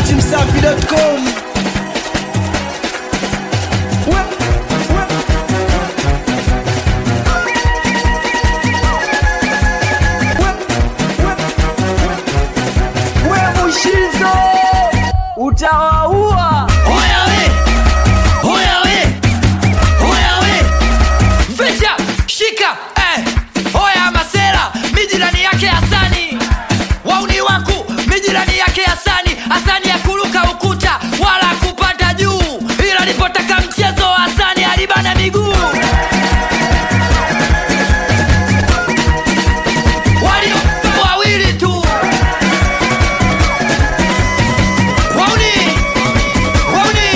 datimsafi.com we mushizo utawaua Hoya we! Hoya we! Hoya we! Ficha! Shika! Eh! Hoya masera! Mijirani yake Hasani! Wauni wangu! Mijirani yake Hasani! Hasani ya kuruka ukuta wala kupanda juu, ila alipotaka mchezo wa Hasani alibana miguu. Walio wawili tu. Wauni! Wauni!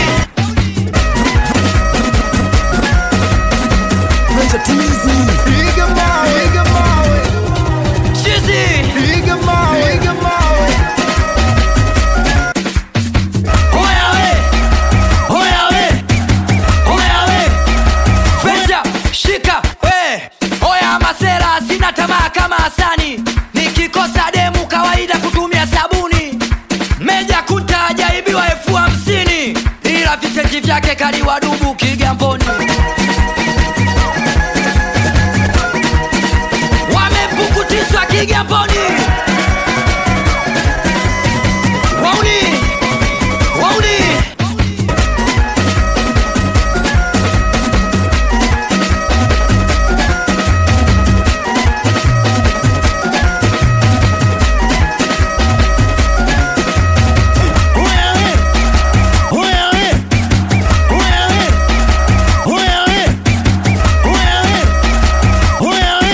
Chizi! Hoya we! Hoya we! Hoya we! Fecha, shika we! Hoya masera, sina tamaa kama Hasani, nikikosa demu kawaida kutumia sabuni. Meja kuta ajaibiwa elfu hamsini ila vicheki vyake kaliwadubu Kigamboni. Wamepukutishwa Kigamboni. Wauni! Wauni!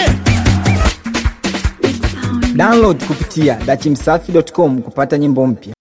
download kupitia datimsafi.com kupata nyimbo mpya